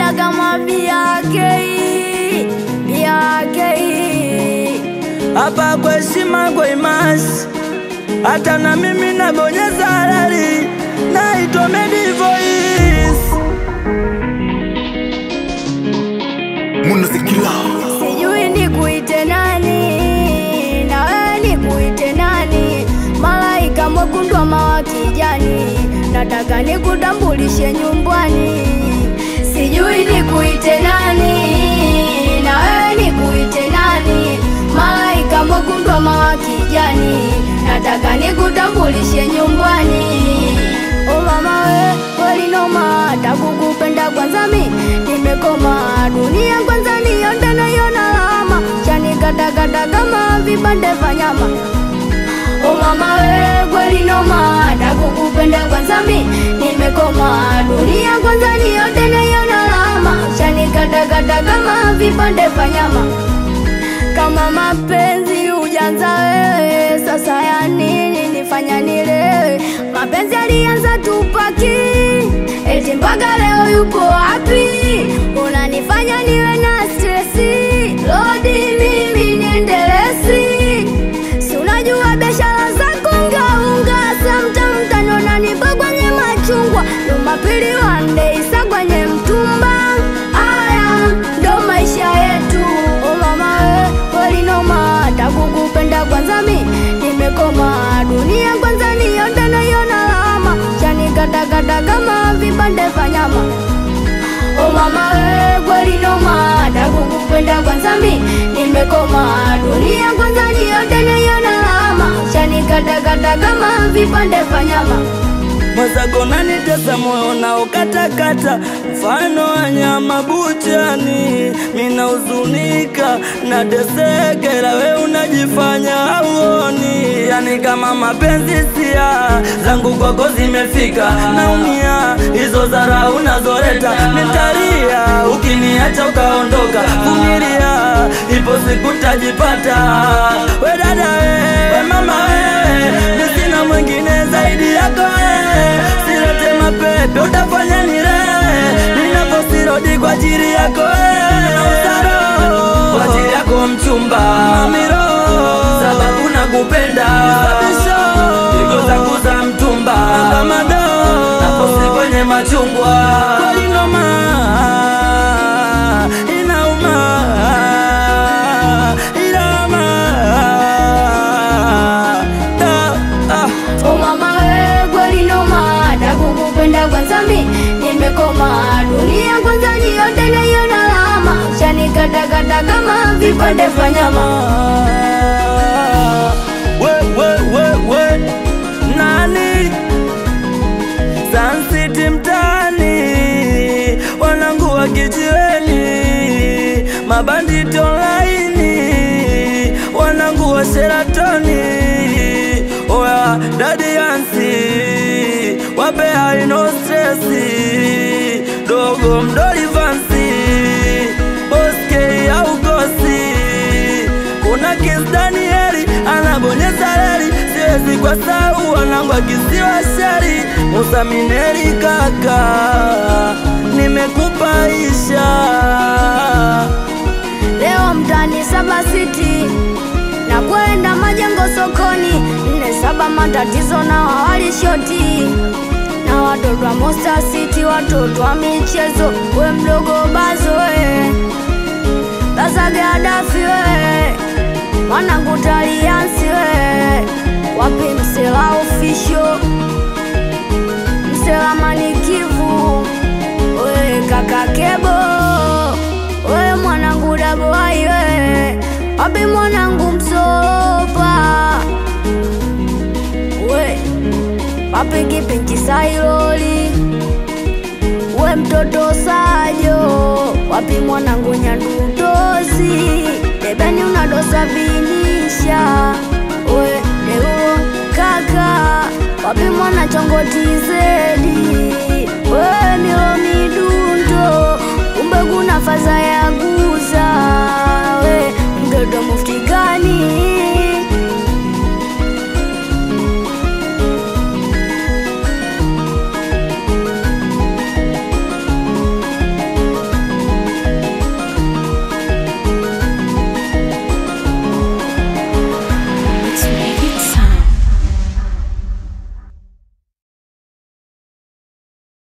nakupenda kama BRK, BRK. hapa kwa heshima kwa imasi, hata na mimi nabonyeza halali, naitwa Medi Voice. Munazikila Sijui nikuite nani, na wewe nikuite nani? Malaika mwekundu ama wa kijani, nataka nikutambulishe nyumbani. Sijui nikuite nani, na wewe nikuite nani? Malaika mwekundu ama wa kijani, nataka nikutambulishe nyumbani. O mama we, kweli noma, takukupenda kwanza mi nimekoma, dunia kwanza nionde naiona lama, chanikatakata kama vipande vya nyama. O mama we, kweli noma, takukupenda kwanza mi nimekoma, dunia kwanza nionde naiona lama, chanikatakata kama vipande vya nyama kama mapenzi ujanza wewe, sasa ya nini nifanya nilewe? Mapenzi alianza tupaki, eti mpaka leo yupo wapi? Unanifanya niwe na stresi, lodi mimi niendelesi, si unajua biashara zako ngaunga, samtam tano nanipa kwenye machungwa, Jumapili wande isa kwenye mtumba. Aya ndo maisha yetu, o mama we, kweli noma, takukupenda kwanza mi nimekoma, dunia kwanza nionde naiona lama, chanikatakata kama vipande vya nyama. O mama we, kweli noma, takukupenda kwanza mi nimekoma, dunia kwanza nionde naiona lama, chanikatakata kama vipande vya nyama. mwenzako nanitesa moyo na ukatakata, mfano wa nyama buchani. Mina huzunika na tesekela, we unajifanya hauoni, yani kama mapenzi sia zangu kwako zimefika, naumia hizo zara unazoleta, nitalia ukiniacha ukaondoka, vumilia, ipo siku tajipata. We dada we, we mama we, mi sina mwingine zaidi yako wewe, silete mapepe utafanya nirewe, ninaposirodi kwa ajili yako wewe, Usaro, kwa ajili yako mchumba mamiro, sababu nakupenda pigo zangu za mtumba kamado, naposi kwenye machungwa kweli noma inauma inauma Da, ah. O mama we, kweli noma, takukupenda kwanza mi nimekoma, dunia kwanza niote naiona lama, chanikatakata kama vipande vya nyama. we, we, we, we. Nani Sun City mtaani, wanangu wa kijiweni, mabanditi online, wanangu wa Sheratoni, oya dadi Yansi, wape haino stresi, dogo mdoli vansi, boske au gosi kuna Kiss Danieli anabonyeza reli, siwezi kwa sau wanangu akisiwa sheri. Musa Mineri kaka, nimekupaisha Leo mtani saba city na kwenda majengo sokoni, nne saba matatizo na wawali shoti na watoto wa Monster City, watoto wa michezo, we mdogo bazo we Baza Gadafi we mwanangu Taliansi we wapi msela official msela manikivu we kaka Kebo we mwanangu Daboai we wapi mwanangu Msopa we wapi kipinchi Sailoli we mtoto Sajo wapi mwanangu Nyandutozi debeni unadosa vinisha we deuo kaka wapi mwana chongotize